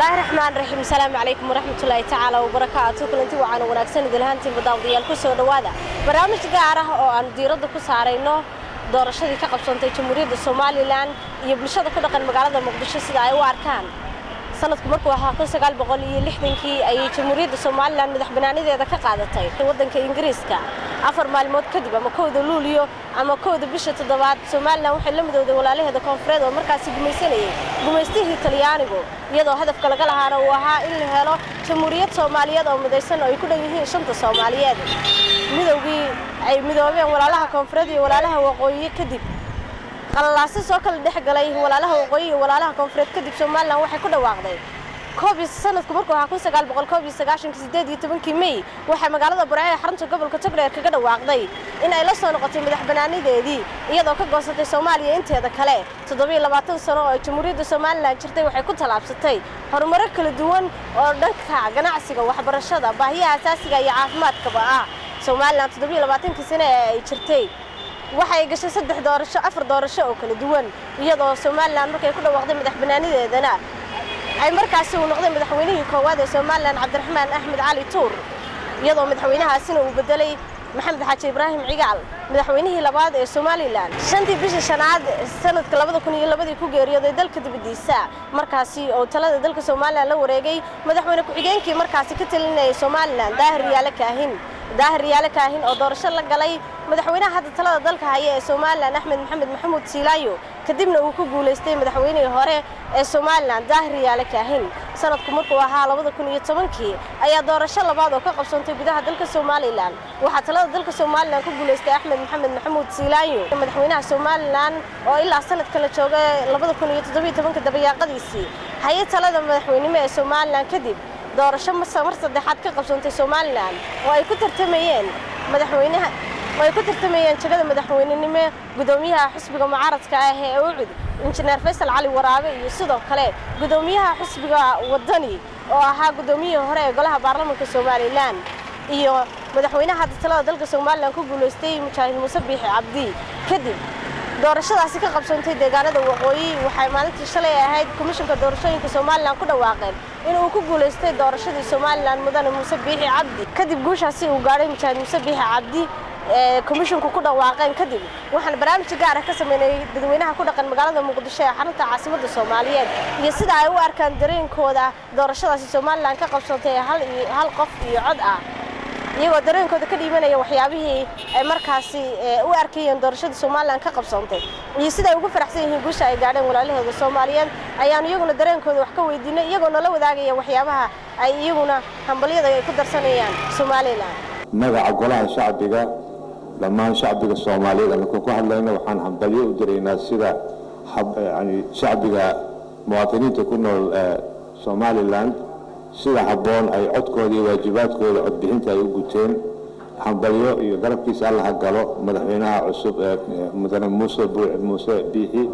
bismillaahi raxmaan raxiim asalaamu calaykum waraxmatullaahi tacaala wabarakaatu kulanti wacaanu wanaagsan idilhaantiin badaawadayaal ku soo dhowaada barnaamij gaar ah oo aanu diiradda ku saarayno doorashadii ka qabsantay jamhuuriyadda somalilan iyo bulshada ku dhaqan magaalada muqdisho sida ay u arkaan sanadku markuu ahaa kun sagaal boqol iyo lixdankii ayay jamhuuriyadda somalilan madax banaanideeda ka qaadatay waddanka ingiriiska afar maalmood kadib ama kowda luuliyo ama kowda bisha toddobaad somalilan waxay la midowday walaalaheeda koonfureed oo markaasi gumaysanayay gumaystihii talyaanigu iyadoo hadafka laga lahaana uu ahaa in la helo jamhuuriyad soomaaliyeed oo midaysan oo ay ku dhan yihiin shanta soomaaliyeed midowgii ay midoobeen walaalaha koonfureed iyo walaalaha waqooyi kadib qalalaasi soo kala dhex galay walaalaha waqooyi iyo walaalaha koonfureed kadib somalilan waxay ku dhawaaqday koobiy sanadku markuu ahaa kun sagaal boqol koob iyo sagaashanka sideed iyo tobankii mey waxay magaalada burco ee xarunta gobolka togdheer kaga dhawaaqday in ay la soo noqotay madax banaanideedii iyadoo ka goosatay soomaaliya inteeda kale toddobiyo labaatan sano oo ay jamhuuriyadda somalilan jirtay waxay ku tallaabsatay horumaro kala duwan oo dhanka ganacsiga waxbarashada baahiyaha asaasiga iyo caafimaadkaba ah somalilan toddobiyo labaatankii sane ee ay jirtay waxay gashay saddex doorasho afar doorasho oo kala duwan iyadoo somalilan markay ku dhawaaqday madax banaanideedana ay markaasi uu noqday madaxweynihii koowaad ee somalilan cabdiraxmaan axmed cali tuur iyadoo madaxweynahaasina uu bedelay maxamed xaaji ibraahim cigaal madaxweynihii labaad ee somalilan shantii bisha shanaad sanadka labada kun iyo labadii ku geeriyooday dalka dibadiisa markaasi oo talada dalka somalilan la wareegay madaxweyne ku-xigeenkii markaasi ka talinayay somalilan daahir yaale kaahin daahir yaale kaahin oo doorasho la galay madaxweynaha hadda talada dalka haya ee somalilan axmed maxamed maxamuud siilaayo kadibna uu ku guulaystay madaxweynihii hore ee somalilan daahir yaale kaahin sanadku markuu ahaa labada kun iyo tobankii ayaa doorasho labaad oo ka qabsantay gudaha dalka somalilan waxaa talada dalka somalilan ku guulaystay axmed maxamed maxamuud siilaayo madaxweynaha somalilan oo ilaa sanadka la jooga labada kun iyo toddobiyo tobanka dabayaaqadiisii hayay talada madaxweynimo ee somalilan kadib doorasho mar saddexaad ka qabsantay somalilan oo ay ku tartamayeen madaxweynaha oo ay ku tartamayeen jagada madaxweynenimo gudoomiyaha xusbiga mucaaradka ah ee ucud injineer faysal cali waraabe iyo sidoo kale gudoomiyaha xusbiga wadani oo ahaa gudoomiyihii hore ee golaha baarlamanka somalilan iyo madaxweynaha hadda talada dalka somalilan ku guulaystay mujaahid muuse biixi cabdi kadib doorashadaasi ka qabsantay deegaanada waqooyi waxay maalintii shalay ahayd komishanka doorashooyinka somalilan ku dhawaaqeen in uu ku guulaystay doorashadii somalilan mudane muuse biixi cabdi kadib guushaasi uu gaadhay mujaahid muuse biixi cabdi ee komishinku ku dhawaaqeen kadib waxaan barnaamij gaar ah ka sameynay dadweynaha ku dhaqan magaalada muqdisho ee xarunta caasimadda soomaaliyeed iyo sida ay u arkaan dareenkooda doorashadaasi somalilan ka qabsantay hal qof iyo cod ah iyagoo dareenkooda ka dhiibanaya waxyaabihii ay markaasi u arkayeen doorashada somalilan ka qabsantay iyo sida ay ugu faraxsan yihiin guusha ay gaadheen walaalahooda soomaaliyeed ayaanu iyaguna dareenkooda wax ka weydiinay iyagoo nala wadaagaya waxyaabaha ay iyaguna hambalyada ay ku darsanayaan somalilan magaca golaha shacbiga dhammaan shacbiga soomaaliyeed anakoo ku hadlayna waxaan hambalyo u diraynaa sida yani shacbiga muwaadiniinta ku nool somalilan sida habboon ay codkooda iyo waajibaadkooda codbixinta ay u guteen hambalyo iyo garabkiisa allaha galo madaxweynaha cusub ee mudane muuse muuse biixi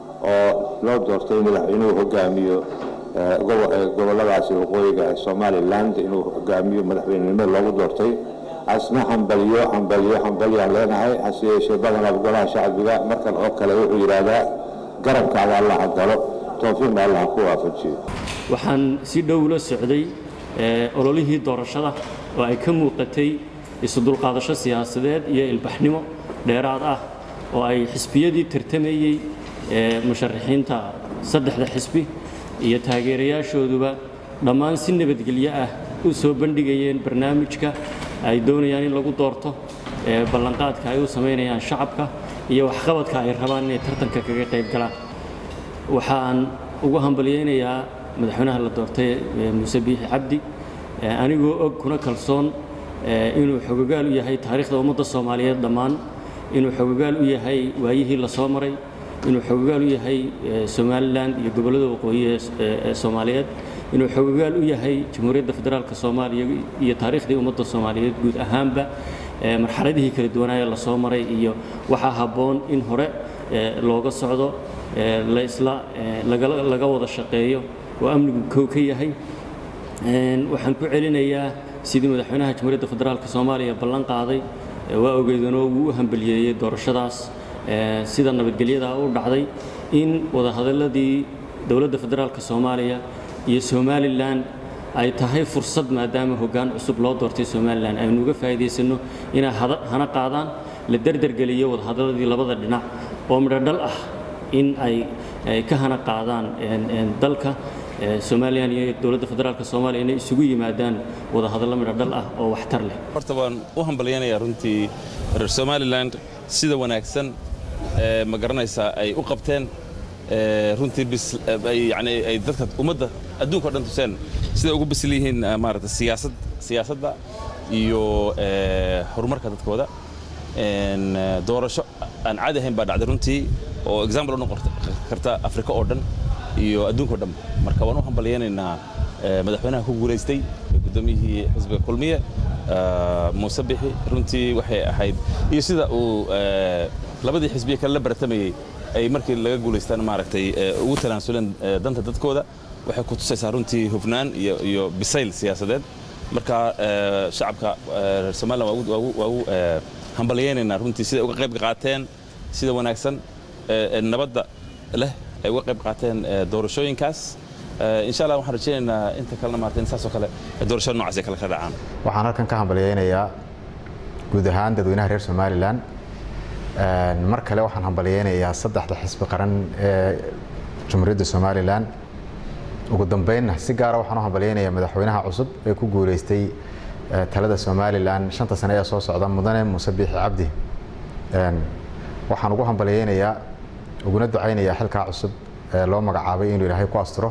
oo loo doortay madaxweynuhu hogaamiyo goboladaasi waqooyiga ee somalilan inuu hogaamiyo madaxweynenimo loogu doortay asna hambalyo hambalyo hambalyaan leenahay hase yeeshee badanaa golaha shacbiga markan oo kale wuxuu yidhaahdaa garabkaaga allaha galo toofiiqna allaha ku waafajiyo waxaan si dhow la socday ololihii doorashada oo ay ka muuqatay isudulqaadasho siyaasadeed iyo ilbaxnimo dheeraad ah oo ay xisbiyadii tartamayey musharaxiinta saddexda xisbi iyo taageerayaashooduba dhammaan si nabadgelyo ah u soo bandhigayeen barnaamijka ay doonayaan in lagu doorto ballanqaadka ay u samaynayaan shacabka iyo waxqabadka ay rabaan inay tartanka kaga qayb galaan waxaan ugu hambalyaynayaa madaxweynaha la doortay muuse biixi cabdi anigoo og kuna kalsoon inuu xogogaal u yahay taariikhda ummadda soomaaliyeed dhammaan inuu xogogaal u yahay waayihii la soo maray inuu xogogaal u yahay somalilan iyo gobollada waqooyi ee soomaaliyeed inuu xogogaal u yahay jamhuuriyadda federaalka soomaaliya iyo taariikhdii ummadda soomaaliyeed guud ahaanba marxaladihii kala duwanaaye la soo maray iyo waxaa habboon in hore looga socdo laisla laga wada shaqeeyo oo amnigu kow ka yahay waxaan ku celinayaa sidii madaxweynaha jamhuuriyadda federaalka soomaaliya ballan qaaday waa ogeedanoo wuu u hambaliyeeyey doorashadaas sida nabadgelyadaa u dhacday in wadahadaladii dowladda federaalka soomaaliya iyo somalilan ay tahay fursad maadaama hoggaan cusub loo doortay somalilan aynu uga faa'iidaysanno inay hana qaadaan la derdergeliyo wadahadaladii labada dhinac oo midho dhal ah in ay ka hana qaadaan dalka somalilan iyo dowladda federaalk soomaaliya inay isugu yimaadaan wadahadallo midho dhal ah oo waxtar leh horta waan u hambalyaynayaa runtii reer somalilan sida wanaagsan ma garanaysaa ay u qabteen runtii yani ay dadka ummadda adduunka o dhan tuseen siday ugu bisil yihiin maarata siyaasad siyaasadda iyo horumarka dadkooda doorasho aan caadi ahayn baa dhacday runtii oo example u noqon karta afrika oo dhan iyo adduunka o dhan marka waan u hambalyaynaynaa madaxweynaha ku guulaystay guddoomiyihii xisbiga kulmiye muuse bixi runtii waxay ahayd iyo sida uu labadii xisbiye kale la baratamayey ay markii laga guulaystaan maaragtay ugu talaansuleen danta dadkooda waxay ku tusaysaa runtii hufnaan iyo bisayl siyaasadeed marka shacabka reer somalilan waa ugu hambalyaynaynaa runtii siday uga qayb qaateen sida wanaagsan nabadda leh ay uga qayb qaateen doorashooyinkaas insha allah waxaan rajaynaynaa inta kalena maarata in saasoo kale doorashada noocaas ay kale ka dhacaan waxaan halkan ka hambalyaynayaa guud ahaan dadweynaha reer somalilan mar kale waxaan hambalyaynayaa saddexda xisbi qaran ee jumhuuriyadda somalilan ugu dambeynna si gaara waxaan u hambalyaynayaa madaxweynaha cusub ee ku guulaystay talada somalilan shanta sane ee soo socda mudane muuse biixi cabdi waxaan ugu hambalyaynayaa uguna ducaynayaa xilkaa cusub ee loo magacaabay inuu ilaahay ku asturo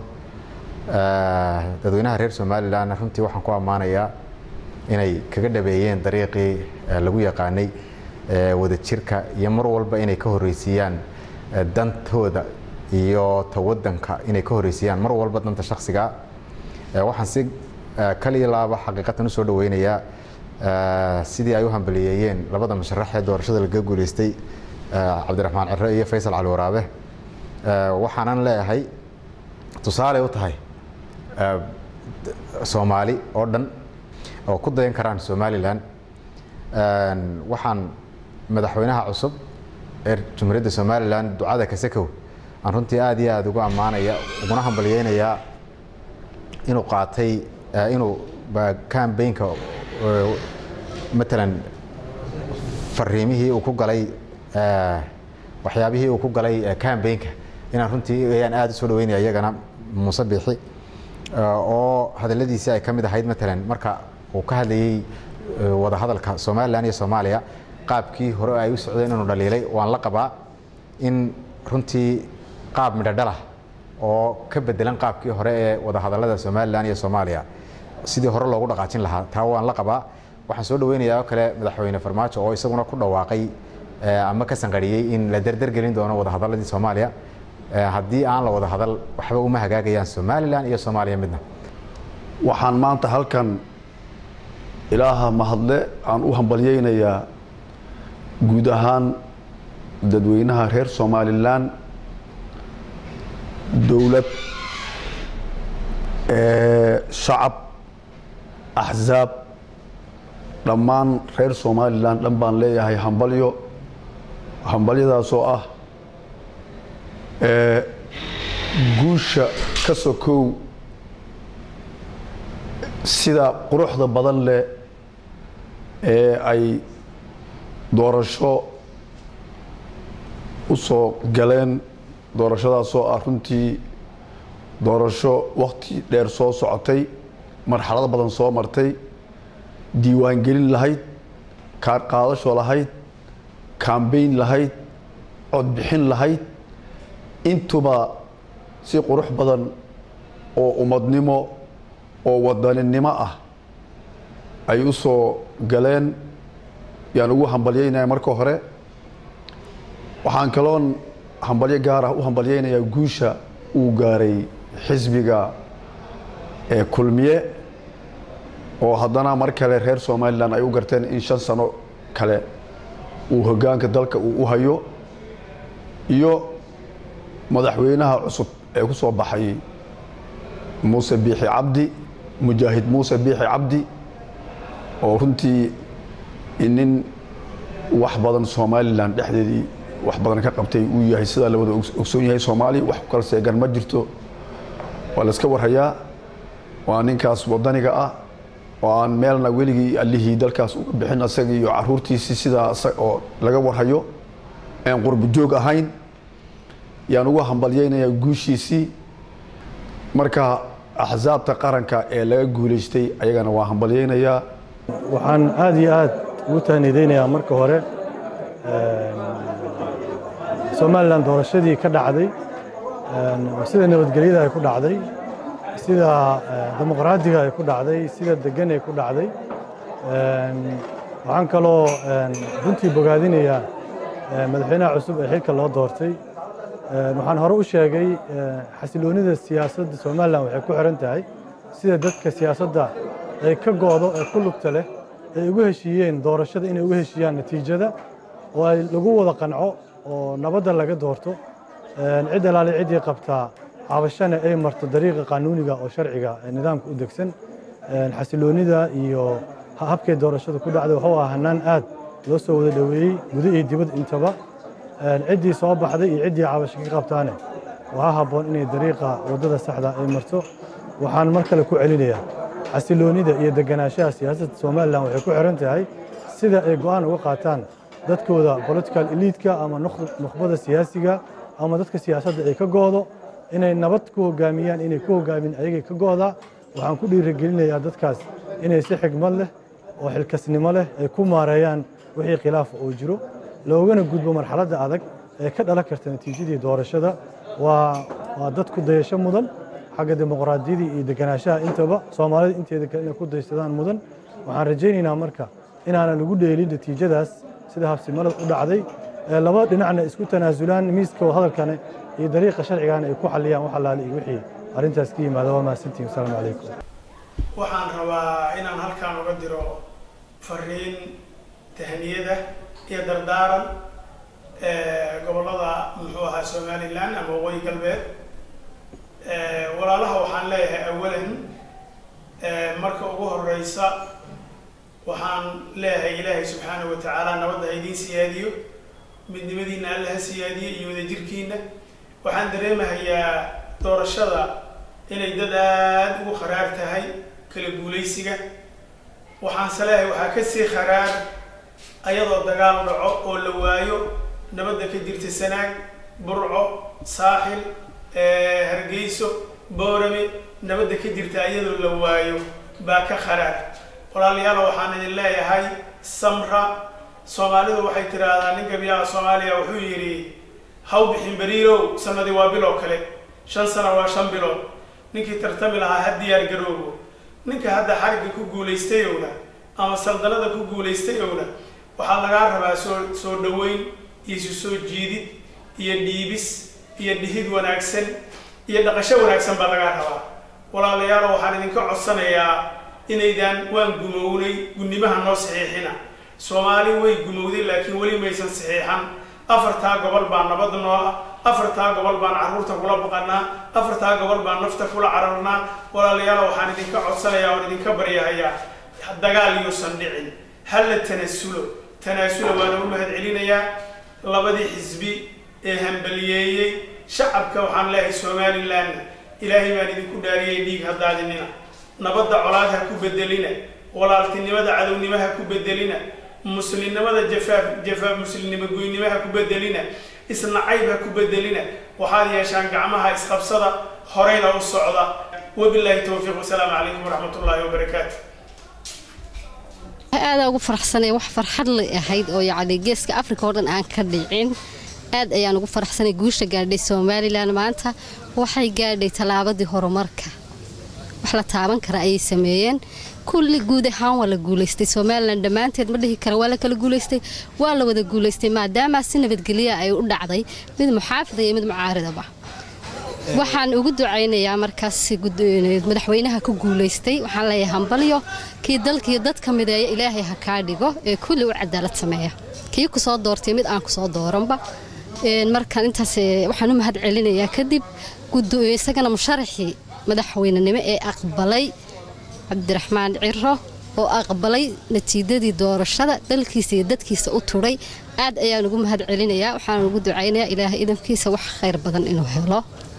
dadweynaha reer somalilan runtii waxaan ku ammaanayaa inay kaga dhabeeyeen dariiqii lagu yaqaanay wadajirka iyo mar walba inay ka horreysiiyaan dantooda iyo ta wadanka inay ka horreysiiyaan mar walba danta shaksiga waxaan si kaliya laaba xaqiiqatan usoo dhaweynayaa sidii ay u hambaliyeeyeen labada musharax ee doorashada laga guuleystay cabdiraxmaan ciro iyo faysal cali waraabe waxaanan leeyahay tusaale u tahay soomaali oo dhan oo ku dayan karaan somalilan waxaan madaxweynaha cusub ee jumhuuriyadda somalilan ducada kasakow aan runtii aad iyo aad ugu ammaanaya uguna hambalyeynayaa inuu qaatay inuu cambaynka matalan fariimihii uu ku galay waxyaabihii uu ku galay cambaynka inaan runtii ayaan aad u soo dhaweynaya iyagana muuse biixi oo hadaladiisii ay ka mid ahayd matalan marka uu ka hadlayey wadahadalka somalilan iyo soomaaliya qaabkii hore ay u socdeen inuu dhaliilay waan la qabaa in runtii qaab midhodhalah oo ka bedelan qaabkii hore ee wadahadalada somalilan iyo soomaaliya sidii hore loogu dhaqaajin lahaa taa waan la qabaa waxaan soo dhaweynayaa oo kale madaxweyne farmaajo oo isaguna ku dhawaaqay ama ka sanqariyey in la derdergelin doono wadahadaladii soomaaliya haddii aan la wada hadal waxba uma hagaagayaan somalilan iyo soomaaliya midna waxaan maanta halkan ilaaha mahadle aan u hambalyeynayaa guud ahaan dadweynaha reer somalilan dowlad shacab axzaab dhammaan reer somalilan dhan baan leeyahay hambalyo hambalyadaasoo ah guusha ka sokow sida quruxda badan leh ee ay doorasho u soo galeen doorashadaasoo ah runtii doorasho wakhti dheer soo socotay marxalado badan soo martay diiwaangelin lahayd kaar qaadasho lahayd kambayn lahayd codbixin lahayd intuba si qurux badan oo ummadnimo oo wadaninimo ah ay u soo galeen yaan ugu hambalyeynaya marka hore waxaan kaloon hambalyo gaar ah u hambalyeynayaa guusha uu gaaray xisbiga ee kulmiye oo haddana mar kale reer somalilan ay u garteen in shan sano kale uu hoggaanka dalka uu u hayo iyo madaxweynaha cusub ee ku soo baxay muuse biixi cabdi mujaahid muuse biixi cabdi oo runtii nin wax badan somalilan dhexdeedii wax badan ka qabtay uu yahay sidaa la wada ogsoon yahay soomaaliya wax ku kala seegan ma jirto waa la iska warhayaa waa ninkaas wadaniga ah oo aan meelna weligii allihii dalkaas uga bixin asaga iyo caruurtiisii sidaa oo laga warhayo aan qurbo joog ahayn yaan ugu hambalyaynayaa guushiisii marka axsaabta qaranka ee laga guulaystay ayagana waa hambalyaynayaa waxaan aad iyo aad ugu tahnidaynayaa marka hore somalilan doorashadii ka dhacday sida nabadgelyada ay ku dhacday sida dimuqraadiga ay ku dhacday sida degan ay ku dhacday waxaan kaloo runtii bogaadinayaa madaxweynaha cusub ee xilka loo doortay waxaan hore u sheegay xasiloonida siyaasadda somalilan waxay ku xiran tahay sida dadka siyaasadda ay ka go'do ee ku lugta leh ay ugu heshiiyeen doorashada inay ugu heshiiyaan natiijada oo ay lagu wada qanco oo nabadda laga doorto cid alaale ciddii qabtaa cabashana ay marto dariiqa qaanuuniga oo sharciga nidaamka u degsan xasiloonida iyo habkay doorashada ku dhacday wuxuu ahaa hanaan aad loo soo wada dhoweeyey guda iyo dibad intaba ciddii soo baxday iyo ciddii cabasho ka qabtaane waxaa habboon inay dariiqa waddada saxda ay marto waxaan mar kale ku celinayaa xasiloonida iyo deganaanshaha siyaasadda somalilan waxay ku xiran tahay sida ay go'aan uga qaataan dadkooda political eliidka ama nukhbada siyaasiga ama dadka siyaasadda ay ka go'do inay nabad ku hogaamiyaan inay ku hogaamin ayagay ka go'daa waxaan ku dhiirigelinayaa dadkaas inay si xigmad leh oo xilkasnimo leh ay ku maareeyaan wixii khilaafa oo jiro loogana gudbo marxaladda adag ee ka dhalan karta natiijadii doorashada waa waa dad ku dayasho mudan xagga dimuqraadiyadii iyo deganaanshaha intaba soomaalida inteeda kale inay ku daysadaan mudan waxaan rajaynaynaa marka inaanan lagu dheelin natiijadaas sida habsimalad u dhacday ee laba dhinacna isku tanaasulaan miiska hadalkane iyo dariiqa sharcigana ay ku xaliyaan wax allaale iyo wixii arrintaas ka yimaada waa mahadsantihin wasalaamu calaykum waxaan rabaa inaan halkaan uga diro fariin tahniyada iyo dardaaran gobollada muxuu ahaa somalilan ama waqooyi galbeed walaalaha waxaan leeyahay awalan marka ugu horeysa waxaan leeyahay ilaahay subxaanahu wa tacaala nabadda ha idiin siyaadiyo midnimadiina alla ha siyaadiyo iyo wadajirkiina waxaan dareemahayaa doorashada inay dad aada ugu kharaar tahay kala guulaysiga waxaanse leeyahay waxaa kasii kharaar ayadoo dagaal dhaco oo la waayo nabadda ka jirta sanaag burco saaxil hargeyso boorame nabadda ka jirta iyadoo la waayo baa ka kharaar walaalayaal waxaan idin leeyahay samra soomaalidu waxay tiraahdaa nin gabiyaha soomaaliya wuxuu yidhi haw bixin beriirow sanadii waa biloo kale shan sano waa shan bilood ninkii tartami lahaa ha diyaar garoobo ninka hadda xarigga ku guulaystay owna ama saldanada ku guulaystay owna waxaa lagaa rabaa soo soo dhaweyn iyo isu soo jiidid iyo dhiibis iyo dhihid wanaagsan iyo dhaqasho wanaagsan baa lagaa rabaa walaalayaalo waxaan idinka codsanayaa inaydaan waan gumownay gudnimaha noo saxiixina soomaali way gumowday laakiin weli maysan saxiixan afartaa gobol baa nabad noo ah afartaa gobol baan carruurta kula baqanaa afartaa gobol baan nafta kula cararnaa walaalayaal waxaan idinka codsanayaa oon idinka baryahayaa dagaal yuusan dhicin halla tanasulo tanaasula waana u mahad celinayaa labadii xisbi ee hambaliyeeyey shacabka waxaan leeyahay somalilanna ilaahay baan idinku dhaariyay dhiig haddaadinina nabadda colaad ha ku bedelina walaaltinimada cadownimo ha ku bedelina muslimnimada jafaaf jafaaf muslimnimo goynimo ha ku bedelina isnacayb ha ku bedelina waxaad yeeshaan gacmaha isqabsada horeyna u socda wabilaahi towfiiq wasalaamu calaykum waraxmat ullaahi wabarakaatu aadaa ugu faraxsanay wax farxad lay ahayd oo yacni geeska afrika oo dhan aan ka dhicin aad ayaan ugu faraxsanay guusha gaadhay somalilan maanta waxay gaadhay tallaabadii horumarka wax la taaban kara ayay sameeyeen kulli guud ahaan waa la guulaystay somalilan dhammaanteed ma dhihi kara waa la kala guulaystay waa la wada guulaystay maadaama si nabadgelya ay u dhacday mid muxaafida iyo mid mucaaridaba waxaan ugu ducaynayaa markaas madaxweynaha ku guulaystay waxaan leeyahay hambalyo kii dalkiiyo dadka mideeya ilaahay ha kaa dhigo ee kulli u cadaalad sameeya kii ku soo doortay mid aan ku soo dooranba markaan intaas waxaan u mahad celinayaa kadib isagana musharaxii madaxweynenimo ee aqbalay cabdiraxmaan ciro oo aqbalay natiijadii doorashada dalkiisa iyo dadkiisa u turay aad ayaan ugu mahad celinayaa waxaan ugu ducaynayaa ilaahay idamkiisa wax khayr badan inuu helo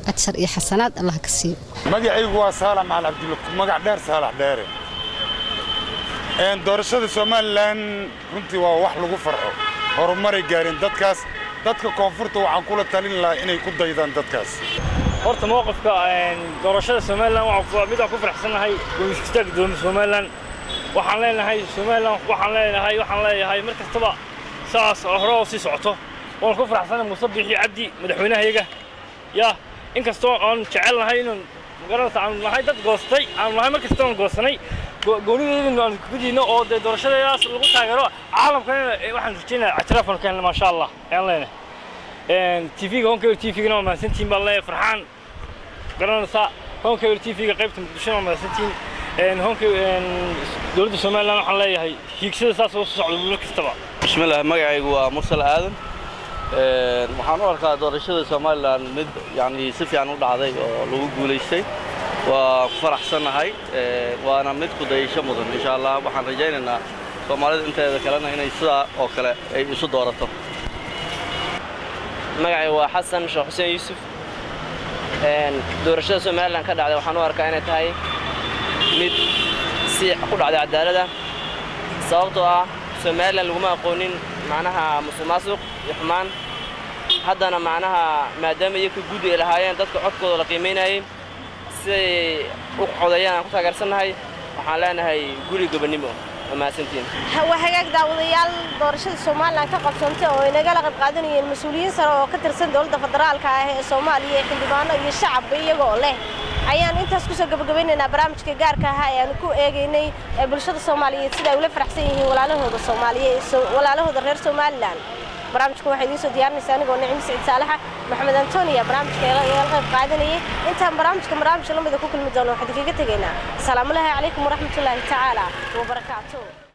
ajar iyo xasanaad allah ka siiyo magacaygu waa saalax macal cabdulla magac dheer saalax dheere doorashada somalilan runtii waa wax lagu farxo horumaray gaareen dadkaas dadka koonfurta waxaan kula talin lahaa inay ku daydaan dadkaas horta mowqifka doorashada somalilan mid aan ku faraxsannahay gomiskasta gudoomiya somalilan waxaan leenahay somalilan waxaan leenahay waxaan leeyahay mar kastaba saas oo hore oo sii socoto waan ku faraxsannahay muuse biixi cabdi madaxweynahayaga ya inkastoo aan jecelnahay inaan magaranaysa aan nahay dad goostay aan nahay mar kastoo aan goosanay goonideedina aan ku diidno oo dee doorashadaas lagu taageero caalamkana waxaan rajaynayaa ictiraafan keenna maasha allah ayaan leenahay tv-ga honkeyr tv-gana waa mahadsantihiin baan leeyahay farxaan garanaysaa honkeyr tv-ga qaybta muqdishona waa mahadsantihiin honkey dowladda somaliland waxaan leeyahay hiigsada saas oo socda muddo kastaba bismillaah magacaygu waa mursal aadan waxaan u arkaa doorashada somalilan mid yani si fiican u dhacday oo lagu guulaystay waa ku faraxsannahay waana mid ku dayasho mudan insha allah waxaan rajaynaynaa soomaalida inteeda kalena inay sidaa oo kale ay isu doorato magacay waa xasan sheekh xuseen yuusuf doorashada somalilan ka dhacday waxaan u arkaa inay tahay mid si ku dhacday cadaalada sababtoo ah somalilan laguma aqoonin macnaha musuqmaasuq iyo xumaan haddana macnaha maadaama iyaga guddi ay lahaayeen dadka codkooda la qiimaynayay siday u codeeyaan aan ku taageersannahay waxaan leenahay guri gobonnimo waa mahadsantiin waa hagaag daawadayaal doorashada somalilan ka qabsantay oo ay nagala qayb qaadanayeen mas-uuliyiin sare oo ka tirsan dowladda federaalka ah ee soomaaliya ee xildhibaano iyo shacabba iyagoo leh ayaan intaas kusoo gabagabeynaynaa barnaamijka gaarka ahaa ee aan ku eegaynay ee bulshada soomaaliyeed sida ay ula faraxsan yihiin walaalahooda soomaaliyeed walaalahooda reer somalilan barnaamijka waxaa idiin soo diyaarinaysa anigoo nicmi siciid saalaxa maxamed antoniya barnaamijka igala qayb qaadanayay intaan barnaamijka barnaamij lamida ku kulmi doono waxaan idinkaga tegaynaa asalaamu laahi calaykum waraxmatullaahi tacaala wabarakaatu